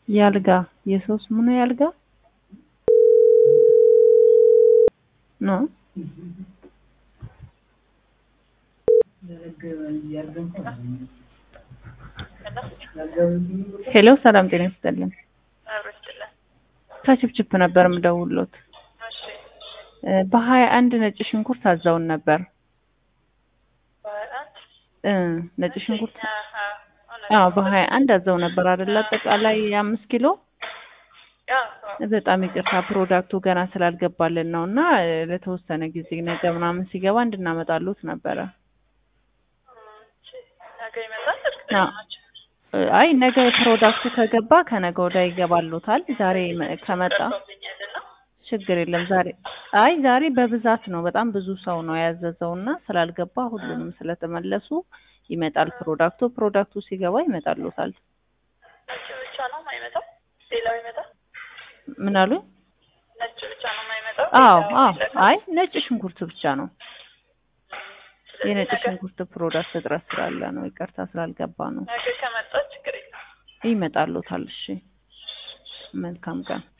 ያልጋ የሶስት ምን ያልጋ ነው ሄሎ ሰላም ጤና ይስጥልን ከችፕችፕ ነበር የምደውልዎት በሀያ አንድ ነጭ ሽንኩርት አዘውን ነበር እ ነጭ ሽንኩርት አዎ በሀያ አንድ አዘው ነበር አይደል አጠቃላይ አምስት ኪሎ በጣም ይቅርታ ፕሮዳክቱ ገና ስላልገባልን ነው እና ለተወሰነ ጊዜ ነገ ምናምን ሲገባ እንድናመጣሉት ነበረ አይ ነገ ፕሮዳክቱ ከገባ ከነገ ወዲያ ይገባሉታል ዛሬ ከመጣ ችግር የለም ዛሬ አይ ዛሬ በብዛት ነው በጣም ብዙ ሰው ነው ያዘዘው እና ስላልገባ ሁሉንም ስለተመለሱ ይመጣል ፕሮዳክቱ ፕሮዳክቱ ሲገባ ይመጣሉታል ብቻ ነው የማይመጣው ሌላው ይመጣል ምን አሉ ነጭ ብቻ ነው የማይመጣው አዎ አዎ አይ ነጭ ሽንኩርት ብቻ ነው የነጭ ሽንኩርት ፕሮዳክት እጥረት ስላለ ነው ይቅርታ ስላልገባ ነው ነገ ከመጣ ችግር የለም ይመጣሉታል እሺ መልካም ቀን